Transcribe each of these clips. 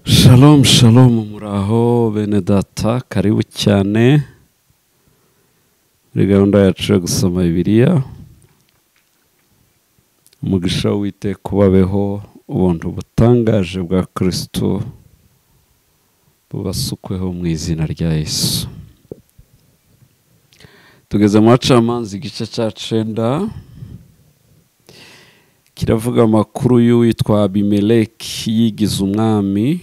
Shalom shalom muraho bene data karibu cyane muri gahunda yacu yo gusoma bibiliya umugisha w'iteka kubabeho ubuntu butangaje bwa kirisito bubasukweho mu izina rya yesu tugeze mu bacamanza igice cya cenda kiravuga amakuru y'uwitwa abimeleki yigize umwami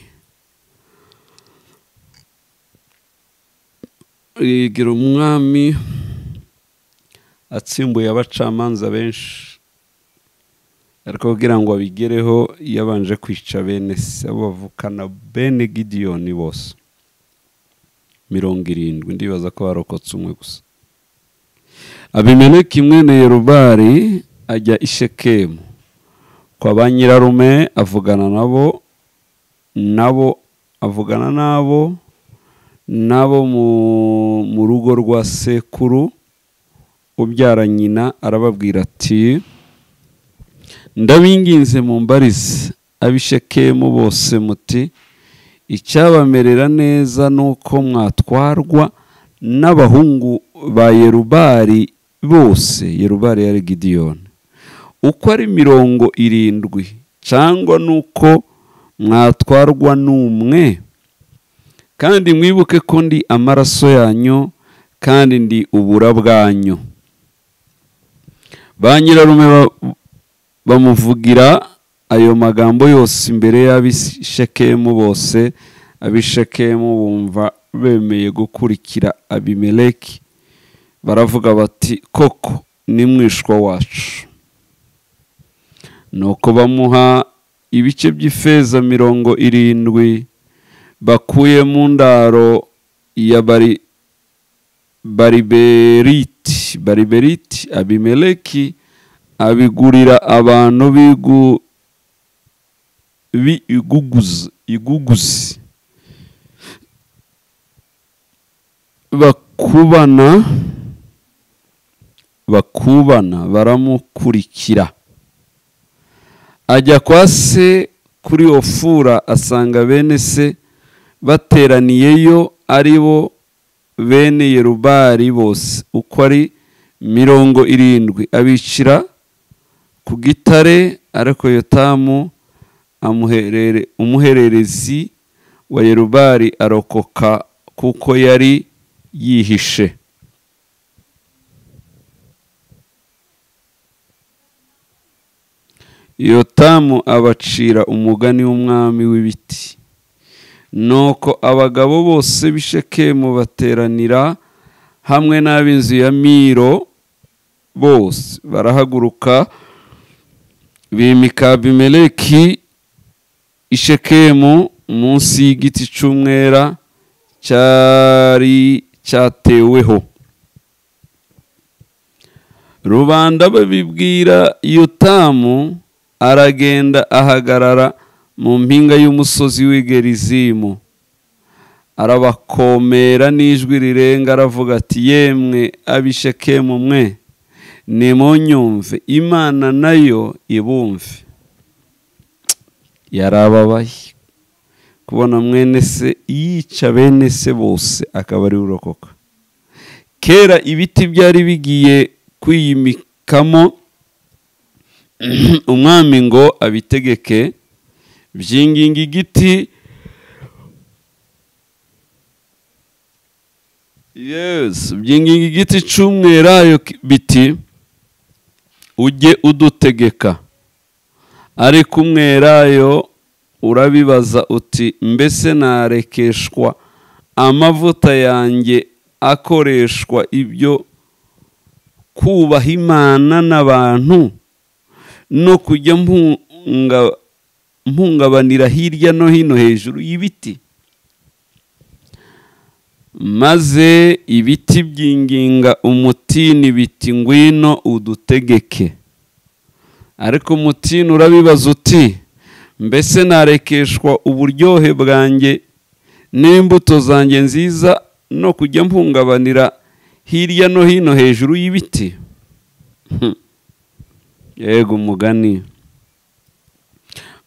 yigira umwami atsimbuye abacamanza benshi ariko kugira ngo abigereho yabanje kwica bene se bavukana bene gidiyoni bose mirongo irindwi ndibaza ko barokotse umwe gusa abimeleki mwene yerubari ajya i shekemu kwa ba nyirarume avugana nabo nabo avugana nabo nabo mu rugo rwa sekuru ubyara nyina arababwira ati ndabinginze mu mbarize abishekemo bose muti icyabamerera neza ni uko mwatwarwa n'abahungu ba yerubari bose yerubari yari gidiyoni uko ari mirongo irindwi cyangwa nuko mwatwarwa n'umwe kandi mwibuke ko ndi amaraso yanyu kandi ndi ubura bwanyu ba nyirarume bamuvugira ayo magambo yose imbere y'abishekemu bose abishekemu bumva bemeye gukurikira abimeleki baravuga bati koko ni mwishwa wacu nuko bamuha ibice by'ifeza mirongo irindwi bakuye mu ndaro ya bari bariberiti bariberiti abimeleki abigurira abantu iguguzi bakubana bakubana baramukurikira ajya kwa se kuri ofura asanga bene se bateraniyeyo ari bo bene yerubari bose uko ari mirongo irindwi abicira ku gitare ariko yotamu umuhererezi wa yerubari arokoka kuko yari yihishe yotamu abacira umugani w'umwami w'ibiti nuko abagabo bose b'ishekemu bateranira hamwe n'ab'inzu ya miro bose barahaguruka bimika abimeleki ishekemu munsi y'igiti cy'umwera cyari cyateweho rubanda babibwira yotamu aragenda ahagarara mu mpinga y'umusozi w'igerizimu arabakomera n'ijwi rirenga aravuga ati yemwe abishekemu mwe nimunyumve imana nayo ibumve yarababaye kubona mwene se yica bene se bose akaba ari urokoka kera ibiti byari bigiye kwiyimikamo umwami ngo abitegeke byinginga igiti yesi byinginga igiti cy'umwerayo biti ujye udutegeka ariko umwerayo urabibaza uti mbese narekeshwa amavuta yanjye akoreshwa ibyo kubaha imana n'abantu no kujya mpunga mpungabanira hirya no hino hejuru y'ibiti maze ibiti byinginga umutini biti ngwino udutegeke ariko umutini urabibaza uti mbese narekeshwa uburyohe bwanjye n'imbuto zanjye nziza no kujya mpungabanira hirya no hino hejuru y'ibiti yego umugani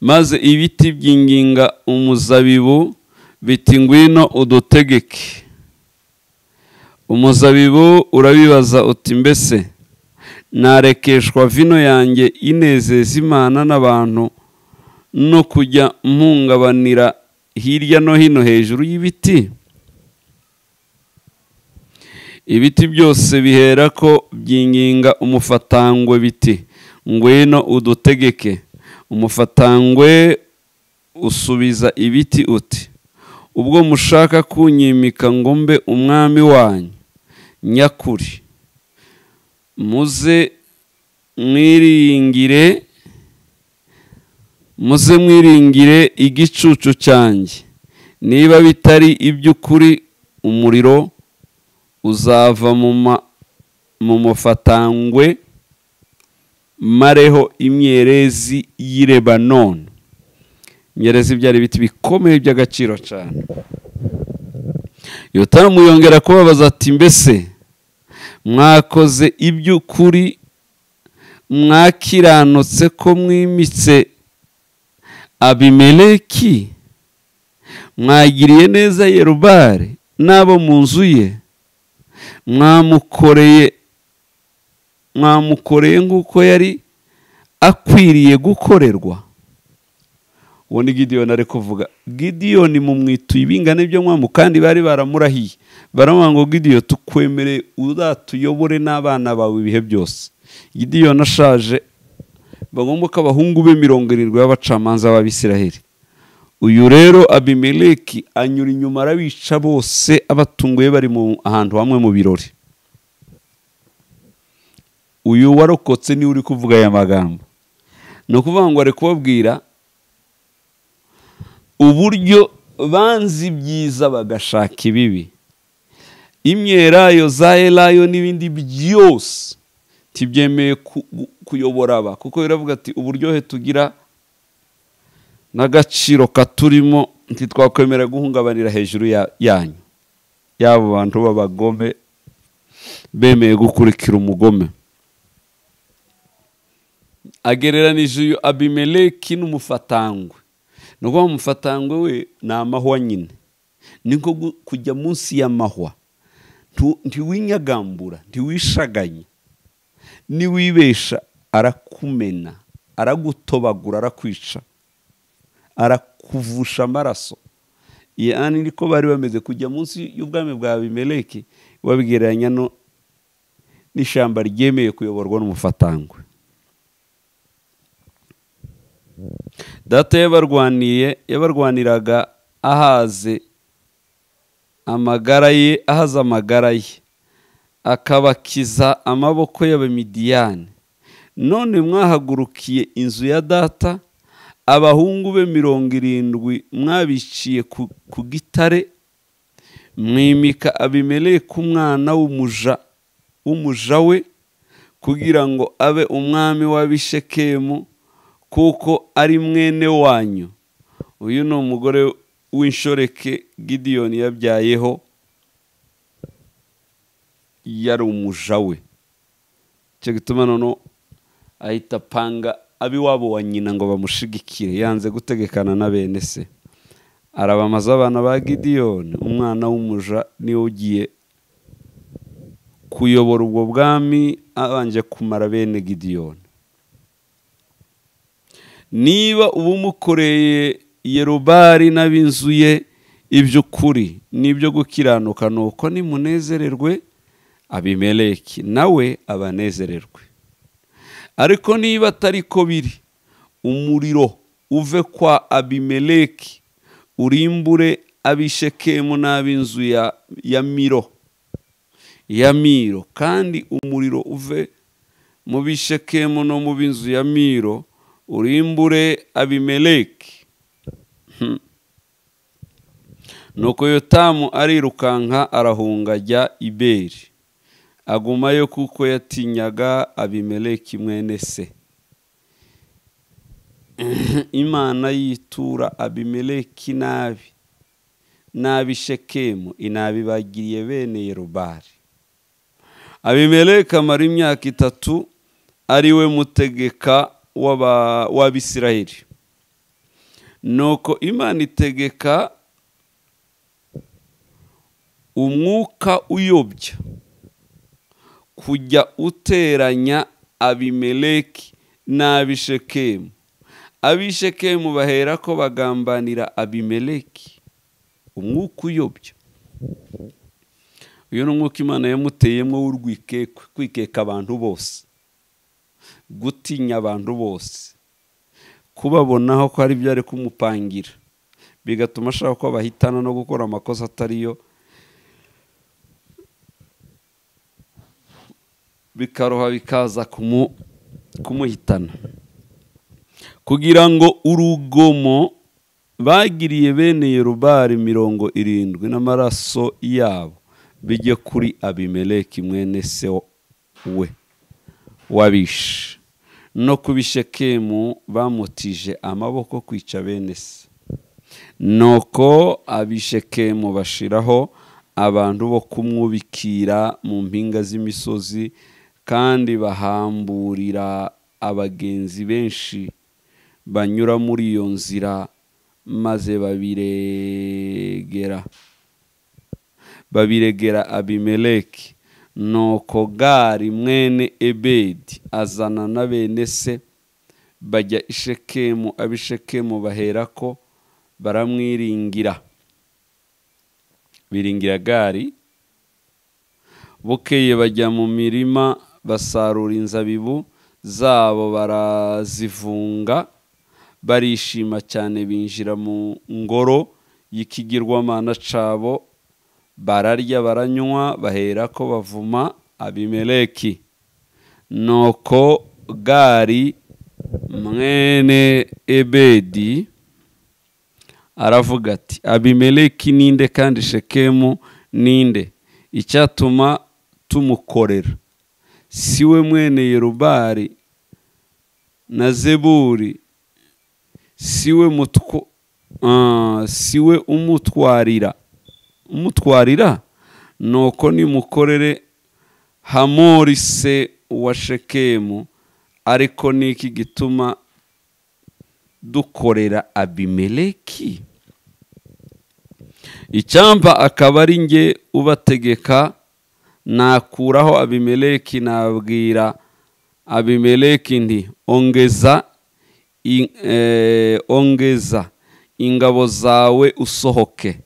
maze ibiti byinginga umuzabibu biti ngwino udutegeke umuzabibu urabibaza uti mbese narekeshwa vino yanjye inezeza imana n'abantu no kujya mpungabanira hirya no hino hejuru y'ibiti ibiti byose bihera ko byinginga umufatangwe biti ngwino udutegeke umufatangwe usubiza ibiti uti ubwo mushaka kunyimika ngo mbe umwami wanyu nyakuri muze mwiringire muze mwiringire igicucu cyanjye niba bitari iby'ukuri umuriro uzava mu mufatangwe mareho imyerezi y'irebanoni imyerezi byari ibiti bikomeye by'agaciro cyane yotamu yongera kubabaza ati mbese mwakoze iby'ukuri mwakiranutse ko mwimitse abimeleki mwagiriye neza yerubare n'abo mu nzu ye mwamukoreye mwamukoreye nk'uko yari akwiriye gukorerwa uwo ni gidiyoni ari kuvuga gidiyoni mumwituye ibingana ibyo mwamu kandi bari baramurahiye baramuha ngo gidiyoni tukwemere uzatuyobore n'abana bawe ibihe byose gidiyoni ashaje bagomba ko abahungu be mirongo irindwi b'abacamanza b'abisiraheli uyu rero abimeleki anyura inyuma arabica bose abatunguye bari ahantu hamwe mu birori uyu warokotse niwe uri kuvuga aya magambo ni ukuvuga ngo ari kubabwira uburyo banze ibyiza bagashaka ibibi imyerayo za erayo n'ibindi byose tibyemeye kuyobora aba kuko biravuga ati uburyohe tugira n'agaciro katurimo ntitwakwemera guhungabanira hejuru yanyu yaba abantu b'abagome bemeye gukurikira umugome agereranije uyu abimeleki n'umufatangwe ni ukuvuga umufatangwe we ni amahwa nyine ni nko kujya munsi y'amahwa ntiwinyagambura ntiwishaganye niwibesha arakumena aragutobagura arakwica arakuvusha amaraso yani niko bari bameze kujya munsi y'ubwami bwa abimeleki babigereranya n'ishyamba ryemeye kuyoborwa n'umufatangwe data yabarwaniye yabarwaniraga ahaze amagara ye ahaze amagara ye akabakiza amaboko y'abamidiyani none mwahagurukiye inzu ya data abahungu be mirongo irindwi mwabiciye ku gitare mwimika abimeleke umwana w'umuja w'umuja we kugira ngo abe umwami w'abishekemu kuko ari mwene wanyu uyu ni umugore w'inshoreke gidiyoni yabyayeho yari umuja we icyo gituma noneho ahita apanga ab'iwabo wa nyina ngo bamushigikire yanze gutegekana na bene se arabamaze abana ba gidiyoni umwana w'umuja niwe ugiye kuyobora ubwo bwami abanje kumara bene gidiyoni niba uba umukoreye yerubari n'ab'inzu ye iby'ukuri n'ibyo gukiranuka ni uko nimunezererwe abimeleki nawe abanezererwe ariko niba atari ko biri umuriro uve kwa abimeleki urimbure abishekemu n'ab'inzu ya miro ya miro kandi umuriro uve mu bishekemu no mu b'inzu ya miro urimbure abimeleki nuko yotamu arirukanka arahunga ajya iberi agumayo kuko yatinyaga abimeleki mwene se imana yitura abimeleki nabi nabi shekemu inabibagiriye bene yerubari abimeleki amara imyaka itatu ariwe mutegeka w'abisirayeli nuko imana itegeka umwuka uyobya kujya uteranya abimeleki n'abishekemu abishekemu bahera ko bagambanira abimeleki umwuka uyobya uyu ni umwuka imana yamuteyemo w'urwikekwe kwikeka abantu bose gutinya abantu bose kubabonaho ko hari ibyo ari kumupangira bigatuma ashaka ko bahitana no gukora amakosa atariyo bikaroha bikaza kumuhitana kugira ngo urugomo bagiriye bene yorubari mirongo irindwi n'amaraso yabo bijye kuri abimeleki mwene se we wabishe no kubishekemu bamutije amaboko kwica bene se nuko abishekemu bashiraho abantu bo kumwubikira mu mpinga z'imisozi kandi bahamburira abagenzi benshi banyura muri iyo nzira maze babiregera babiregera abimeleki nuko gari mwene ebedi azana na bene se bajya ishekemu abishekemu bahera ko baramwiringira biringira gari bukeye bajya mu mirima basarura inzabibu zabo barazivunga barishima cyane binjira mu ngoro y'ikigirwamana cabo bararya baranywa bahera ko bavuma abimeleki nuko gari mwene ebedi aravuga ati abimeleki ninde kandi shekemu ninde icyatuma tumukorera si we mwene yerubari na zeburi si we mutwa si we umutwarira umutwarira nuko nimukorere hamori se wa shekemu ariko ni iki gituma dukorera abimeleki icyampa akaba ari njye ubategeka nakuraho abimeleki nabwira abimeleki nti ongeza ongeza ingabo zawe usohoke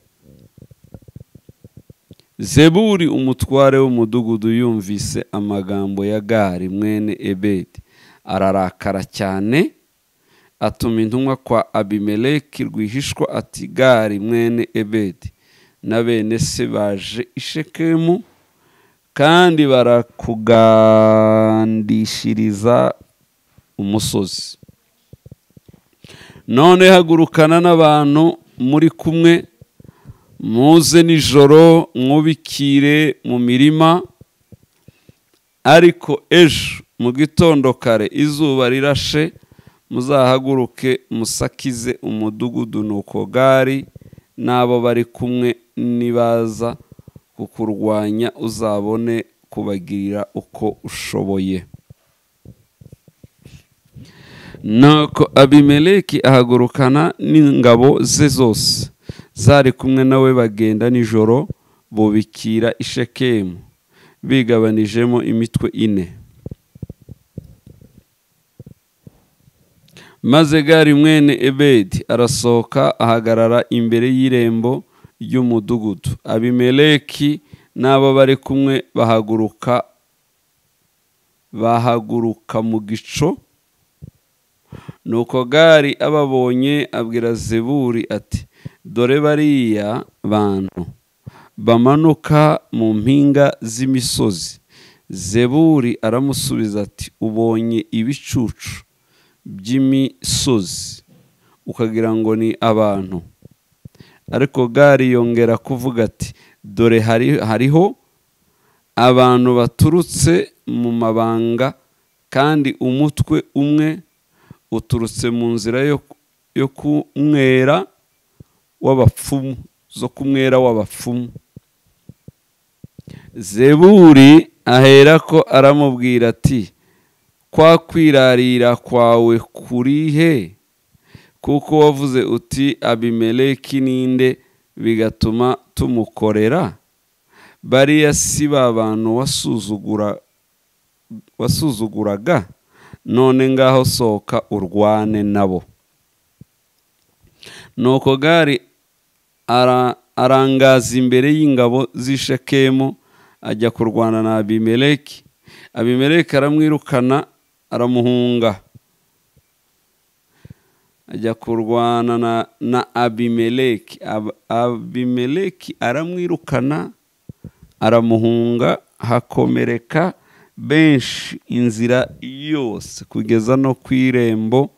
zeburi umutware w'umudugudu yumvise amagambo ya gari mwene ebedi ararakara cyane atuma intumwa kwa abimeleki rwihishwa ati gari mwene ebedi na bene se baje ishekemu kandi barakugandishiriza umusozi none hagurukana n'abantu muri kumwe muze nijoro mwubikire mu mirima ariko ejo mu gitondo kare izuba rirashe muzahaguruke musakize umudugudu nuko gari n'abo bari kumwe nibaza kukurwanya uzabone kubagirira uko ushoboye nuko abimeleki ahagurukana n'ingabo ze zose zari kumwe nawe bagenda nijoro bubikira ishekemu bigabanijemo imitwe ine maze gari mwene ebedi arasohoka ahagarara imbere y'irembo ry'umudugudu abimeleki n'abo bari kumwe bahaguruka bahaguruka mu gico nuko gari ababonye abwira zeburi ati dore bariya bantu bamanuka mu mpinga z'imisozi zeburi aramusubiza ati ubonye ibicucu by'imisozi ukagira ngo ni abantu ariko gari yongera kuvuga ati dore hariho abantu baturutse mu mabanga kandi umutwe umwe uturutse mu nzira yo kumwera w'abapfumu zo kumwera w'abapfumu zeburi ahera ko aramubwira ati kwa kwirarira kwawe kurihe kuko wavuze uti abimeleki ninde bigatuma tumukorera bariya si ba bantu wasuzugura wasuzuguraga none ngaho sohoka urwane nabo nuko gari arangaza imbere y'ingabo z'ishekemu ajya kurwana na abimeleki abimeleki aramwirukana aramuhunga ajya kurwana na, na abimeleki Ab, abimeleki aramwirukana aramuhunga hakomereka benshi inzira yose kugeza no ku irembo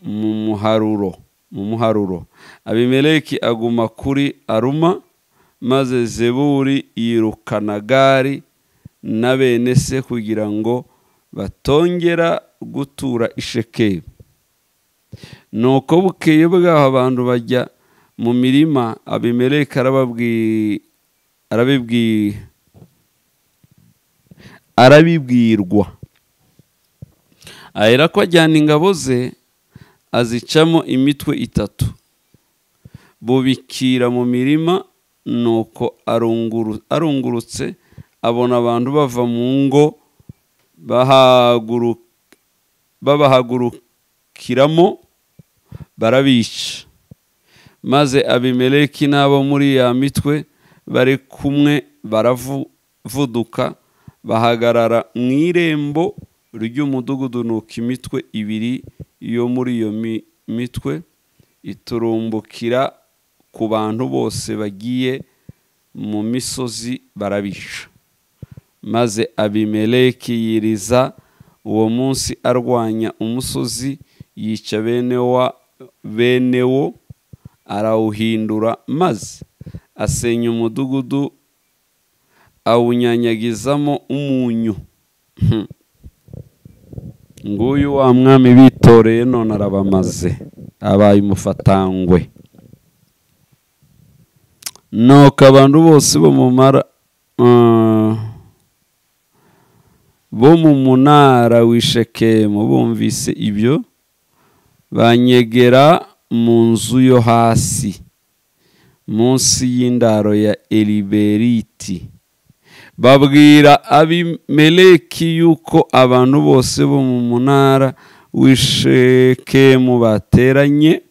mu muharuro mu muharuro abimeleki aguma kuri aruma maze zeburi yirukana gari na bene se kugira ngo batongera gutura ishekemu nuko bukeye bwaho abantu bajya mu mirima abimeleka arabibwirwa ahera ko ajyana ingabo ze azicamo imitwe itatu bubikira mu mirima nuko arungurutse abona abantu bava mu ngo babahagurukiramo barabica maze abimeleki n'abo muri ya mitwe bari kumwe baravuduka bahagarara mu irembo ry'umudugudu nuko imitwe ibiri yo muri iyo mitwe iturumbukira ku bantu bose bagiye mu misozi barabica maze abimeleki yiriza uwo munsi arwanya umusozi yica bene wa benewo arawuhindura maze asenya umudugudu awunyanyagizamo umunyu nguyu wa mwami bitoreye none arabamaze abaye umufatangwe nuko abantu bose bo mu mara bo mu munara w'ishekemu bumvise ibyo banyegera mu nzu yo hasi munsi y'indaro ya eriberiti babwira abimeleki yuko abantu bose bo mu munara w'ishekemu bateranye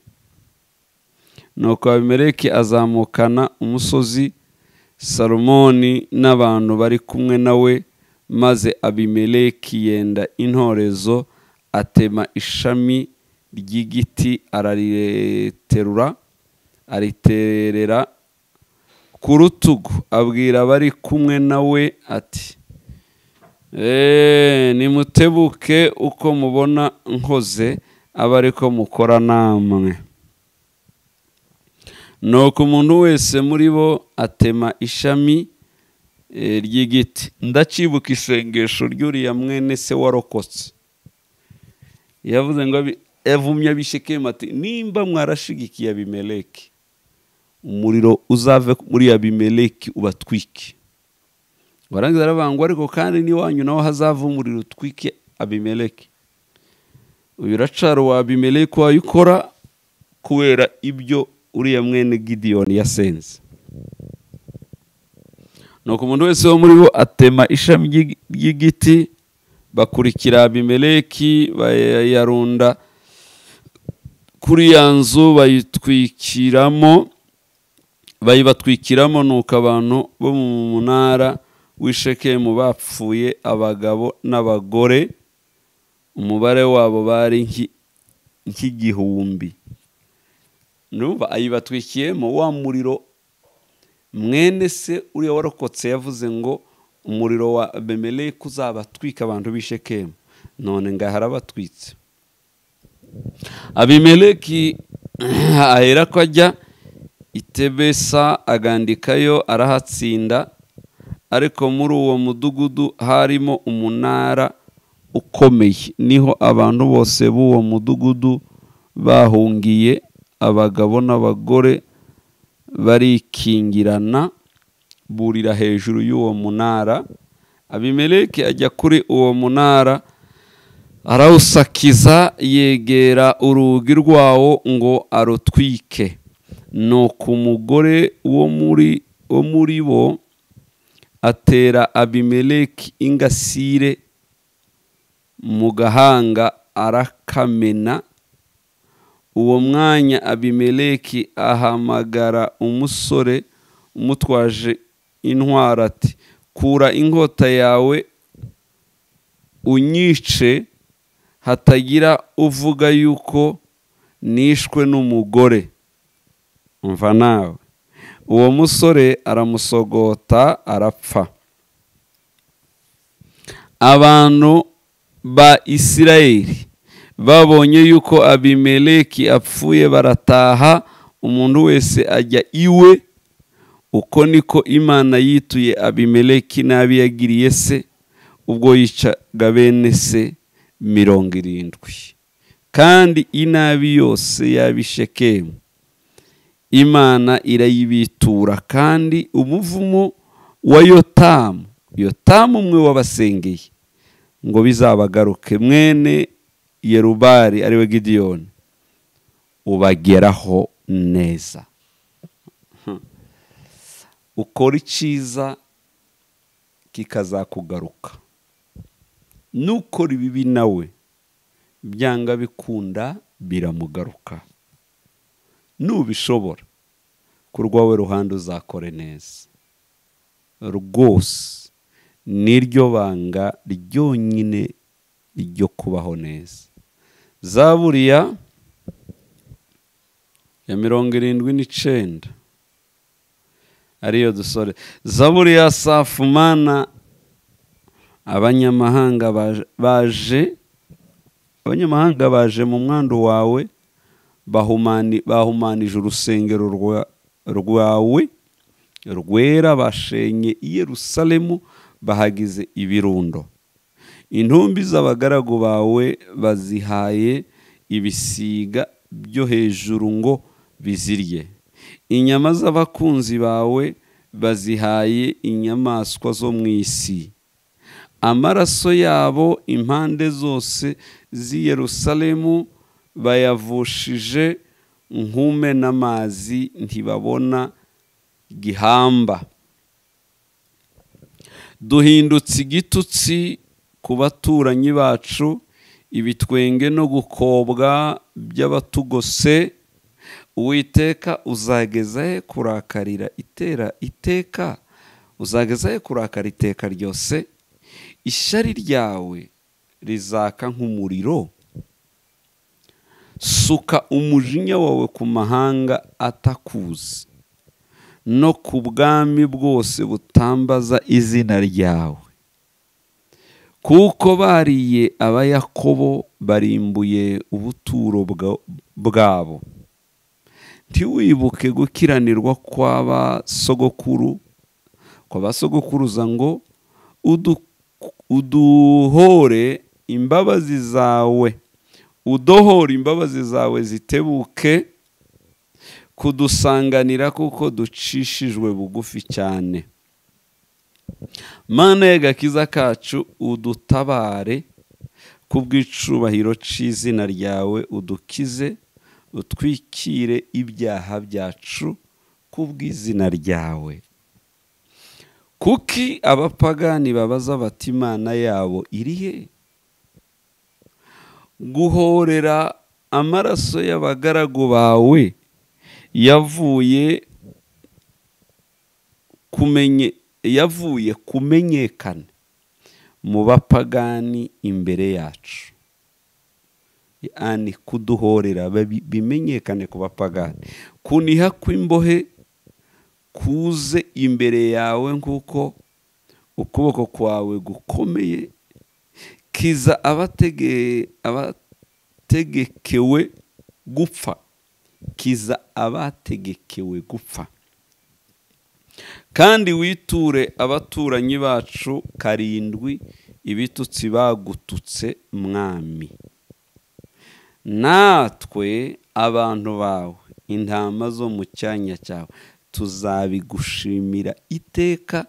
nuko abimeleki azamukana umusozi salomoni n'abantu bari kumwe nawe maze abimeleki yenda intorezo atema ishami ry'igiti arariterura ariterera ku rutugu abwira abari kumwe nawe ati nimutebuke uko mubona nkoze abe ariko mukora namwe nuko umuntu wese muri bo atema ishami ry'igiti ndacibuka isengesho ry'uriya mwene se warokotse yavuze ngo yavumye abishekemu ati nimba mwarashigikiye abimeleki umuriro uzave muri abimeleki ubatwike barangiza aravuga ngo ariko kandi n'iwanyu naho hazava umuriro utwike abimeleki uyu uracara wa abimeleki wayo ukora kubera ibyo uriya mwene gidiyoni yasenze nuko umuntu wese wo muri bo atema ishami ry'igiti bakurikira abimeleki bayarunda kuri ya nzu bayitwikiramo bayibatwikiramo nuko abantu bo mu munara w'ishekemu bapfuye abagabo n'abagore umubare wabo bari nk'igihumbi numva ayibatwikiyemo wa muriro mwene se uriya warokotse yavuze ngo umuriro wa bemeleke uzabatwika abantu b'ishekemu none ngaho arabatwitse abimeleki ahera ko ajya itebesa agandikayo arahatsinda ariko muri uwo mudugudu harimo umunara ukomeye niho abantu bose b'uwo mudugudu bahungiye abagabo n'abagore barikingirana burira hejuru y'uwo munara abimeleki ajya kuri uwo munara arawusakiza yegera urugi rwawo ngo arutwike nuko umugore wo muri wo muri bo atera abimeleki ingasire mu gahanga arakamena uwo mwanya abimeleki ahamagara umusore umutwaje intwaro ati kura inkota yawe unyice hatagira uvuga yuko nishwe n'umugore umva nawe uwo musore aramusogota arapfa abantu ba isirayeli babonye yuko abimeleki apfuye barataha umuntu wese ajya iwe uko niko imana yituye abimeleki n'abi yagiriye se ubwo yicaga bene se mirongo irindwi kandi inabi yose y'abishekemu imana irayibitura kandi umuvumo wa yotamu yotamu umwe wabasengeye ngo bizabagaruke mwene yerubari ariwe gidiyoni ubageraho neza ukora icyiza kikazakugaruka n'ukora ibibi nawe byanga bikunda biramugaruka nubishobora ku rwawe ruhande uzakore neza rwose niryo banga ryonyine ryo kubaho neza za buriya ya mirongo irindwi n'icyenda ariyo dusore zaburi ya safumana abanyamahanga baje abanyamahanga baje mu mwandu wawe bahumanije urusengero rwawe rwera bashenye Yerusalemu bahagize ibirundo intumbi z'abagaragu bawe bazihaye ibisiga byo hejuru ngo bizirye inyama z'abakunzi bawe bazihaye inyamaswa zo mu isi amaraso yabo impande zose z'i Yerusalemu bayavushije nkume n'amazi ntibabona gihamba duhindutse igitutsi ku baturanyi bacu ibitwenge no gukobwa by'abatugose uwiteka uzageza he kurakarira itera iteka uzageza he kurakara iteka ryose ishyari ryawe rizaka nk'umuriro suka umujinya wawe ku mahanga atakuzi no ku bwami bwose butambaza izina ryawe kuko bariye abayakobo barimbuye ubuturo bwabo ntiwibuke gukiranirwa kw'abasogokuru kw'abasogokuruza ngo uduhore imbabazi zawe udohore imbabazi zawe zitebuke kudusanganira kuko ducishijwe bugufi cyane mana y'agakiza kacu udutabare ku bw'icubahiro cy'izina ryawe udukize utwikire ibyaha byacu ku bw'izina ryawe kuki abapagani babaza bati imana yabo irihe guhorera amaraso y'abagaragu bawe yavuye kumenye yavuye kumenyekana mu bapagani imbere yacu ani kuduhorera bimenyekane ku bapagani kuniha kw'imbohe kuze imbere yawe nk'uko ukuboko kwawe gukomeye kiza abategekewe gupfa kiza abategekewe gupfa kandi witure abaturanyi bacu karindwi ibitutsi bagututse mwami natwe abantu bawe intama zo mu cyanya cyawe tuzabigushimira iteka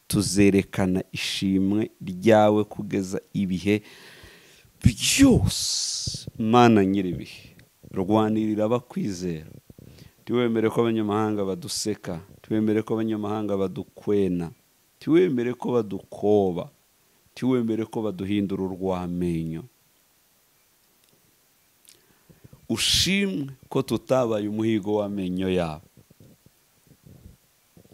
tuzerekana ishimwe ryawe kugeza ibihe byose mana nyir'ibihe rwanirira abakwizera tiwemere ko abanyamahanga baduseka tiwemere ko abanyamahanga badukwena tiwemere ko badukoba tiwemere ko baduhindura urw'amenyo ushimwe ko tutabaye umuhigo w'amenyo yabo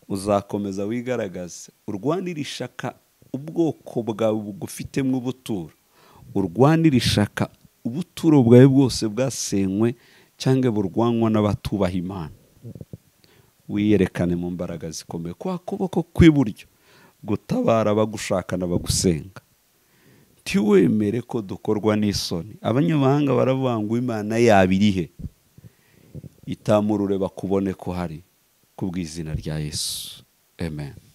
uzakomeza wigaragaze urwanire ishaka ubwoko bwawe bugufitemo ubuturo urwanire ishaka ubuturo bwawe bwose bwasenywe cyangwa burwanwa n'abatubaha imana wiyerekane mu mbaraga zikomeye kwa kuboko kw'iburyo gutabara abagushaka n'abagusenga tiwemere ko dukorwa n'isoni abanyamahanga baravuga ngo imana yaba iri he itamurure bakubone ko hari kubw'izina rya yesu amen